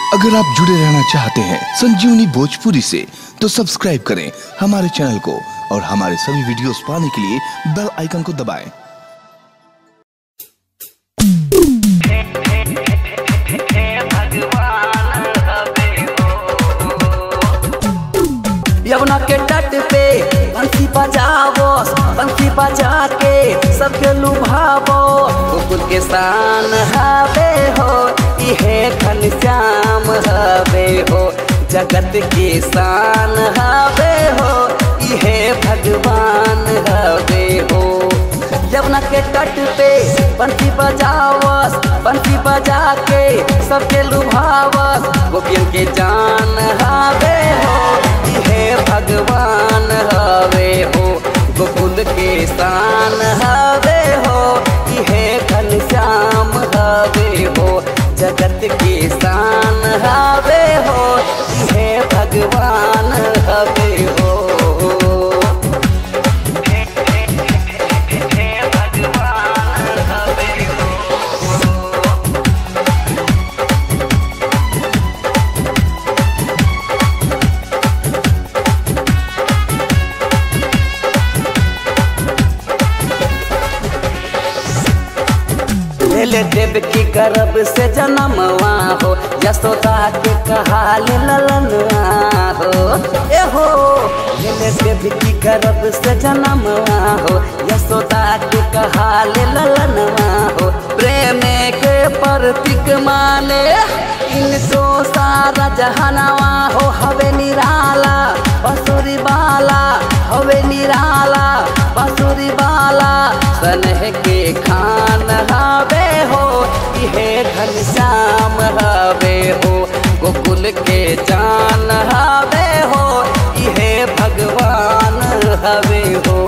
अगर आप जुड़े रहना चाहते हैं संजीवनी भोजपुरी से तो सब्सक्राइब करें हमारे चैनल को और हमारे सभी वीडियोस पाने के लिए बेल आइकन को दबाएं। यमुना के तट पे बंसी बजावो बंसी बजा के सबके लुभावो गोकुल के शान हवे हो इहे घनश्याम हवे हो जगत के शान हवे हो इहे भगवान हवे हो यमुना के तट पे बंसी बजावस बंसी बजा के सबके लुभावस गोपियन के जान हवे हो इहे भगवान हवे हो गोकुल के शान हवे हो इहे घनश्याम हवे हो जगत के शान हवे हो इहे भगवान हवे हो ले देव की गर्भ से जन्मवा हो यशोदा के कहाल ललनवा हो ए हो ले देव की गर्भ से जन्मवा हो यशोदा के कहाल ललनवा हो प्रेम के प्रतीक माने इनको सारा जहनवा हो हवे निराला बसुरी बाला हवे निराला बसुरी बाला सनह के खान हवे हो इहे घनश्याम हवे हो गोकुल के जान हवे हो इहे भगवान हवे हो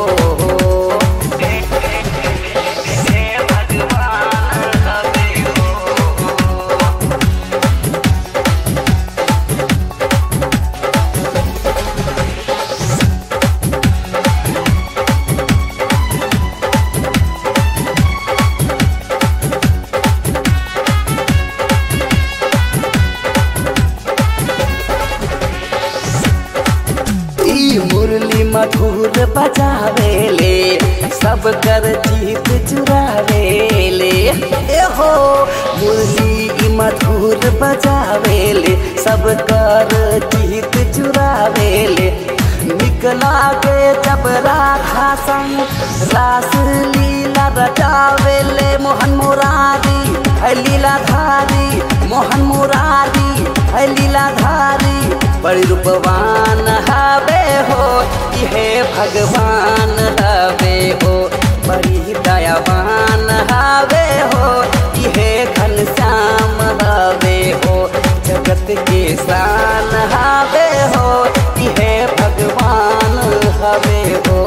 ई मुरली मधुर बजावेले सब कर जीत चुरावेले ए हो मुरली ई मधुर बजावेले सब कर जीत चुरावेले निकला के जब राधा संग रास लीला रचावेले मोहन मुरारी है लीलाधारी मोहन मुरारी है लीलाधारी बड़ी रूपवान हवे हो इहे भगवान हवे हो बड़ी दयावान हवे हो इहे घनश्याम हवे हो जगत के शान हवे हो इहे भगवान हवे हो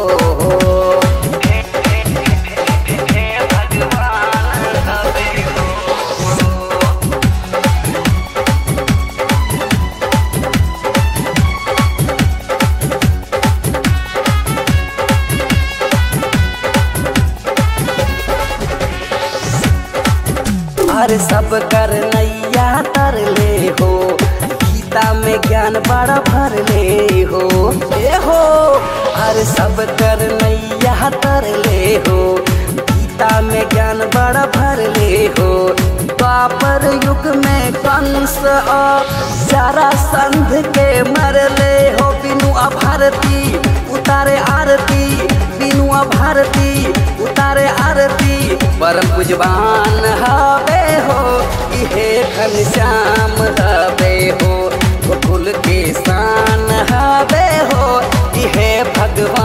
अरे सब कर नैया तर ले हो गीता में ज्ञान बड़ा भर ले हो ए हो अरे सब कर नैया तर ले हो गीता में ज्ञान बड़ा भर ले हो द्वापर युग में कंस और सारा संध के मर ले हो बिनु अभारती उतारे आरती बिनु अभारती उतारे आरती परम पूजवान हवे हो इहे घनश्याम हवे हो गोकुल के शान हवे हो इहे भगवान